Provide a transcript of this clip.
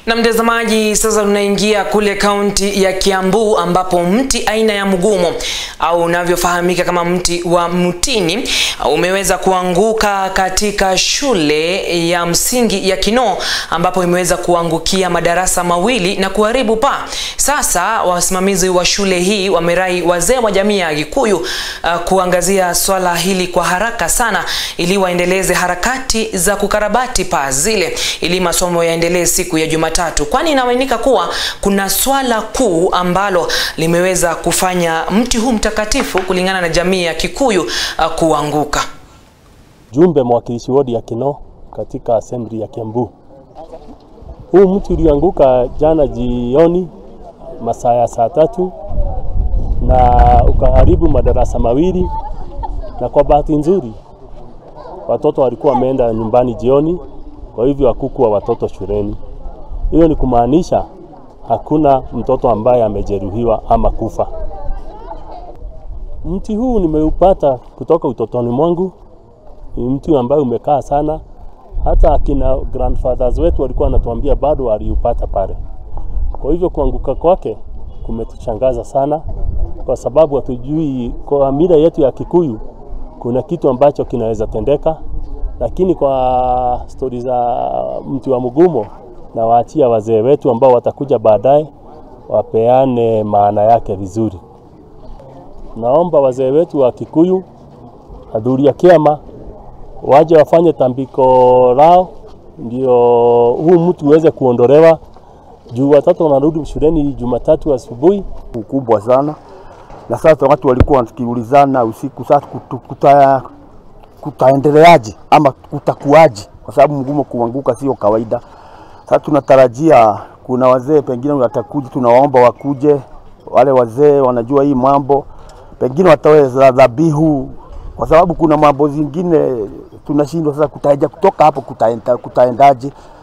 Na mtazamaji, sasa tunaingia kule kaunti ya Kiambu ambapo mti aina ya mgumo au unavyofahamika kama mti wa mtini umeweza kuanguka katika shule ya msingi ya Kinoo ambapo imeweza kuangukia madarasa mawili na kuharibu paa. Sasa wasimamizi wa shule hii wamerai wazee wa jamii ya Gikuyu uh, kuangazia swala hili kwa haraka sana ili waendeleze harakati za kukarabati paa zile ili masomo yaendelee siku ya Jumatatu, kwani inaaminika kuwa kuna swala kuu ambalo limeweza kufanya mti huu mtakatifu kulingana na jamii ya Kikuyu uh, kuanguka. Jumbe mwakilishi wodi ya Kinoo katika assembly ya Kiambu. Huu mti ulianguka jana jioni masaa ya saa tatu na ukaharibu madarasa mawili, na kwa bahati nzuri watoto walikuwa wameenda nyumbani jioni, kwa hivyo hakukuwa watoto shuleni. Hiyo ni kumaanisha hakuna mtoto ambaye amejeruhiwa ama kufa. Mti huu nimeupata kutoka utotoni mwangu. Ni mti ambaye umekaa sana, hata akina grandfathers wetu walikuwa wanatuambia bado waliupata pale. Kwa hivyo kuanguka kwake kumetushangaza sana, kwa sababu hatujui, kwa mila yetu ya Kikuyu kuna kitu ambacho kinaweza tendeka, lakini kwa stori za mti wa mgumo na waachia wazee wetu ambao watakuja baadaye wapeane maana yake vizuri. Naomba wazee wetu wa Kikuyu, adhuria kiama, waje wafanye tambiko lao, ndio huu mtu uweze kuondolewa juu watoto wanarudi shuleni Jumatatu asubuhi. ukubwa sana, na sasa watu walikuwa wakiulizana usiku, sasa kutu, kuta, kutaendeleaje ama kutakuaje, kwa sababu mgumo kuanguka sio kawaida. Sasa tunatarajia kuna wazee pengine watakuja, tunawaomba wakuje, wale wazee wanajua hii mambo, pengine watoe za dhabihu, kwa sababu kuna mambo zingine tunashindwa sasa kutaja kutoka hapo kutaenda, kutaendaje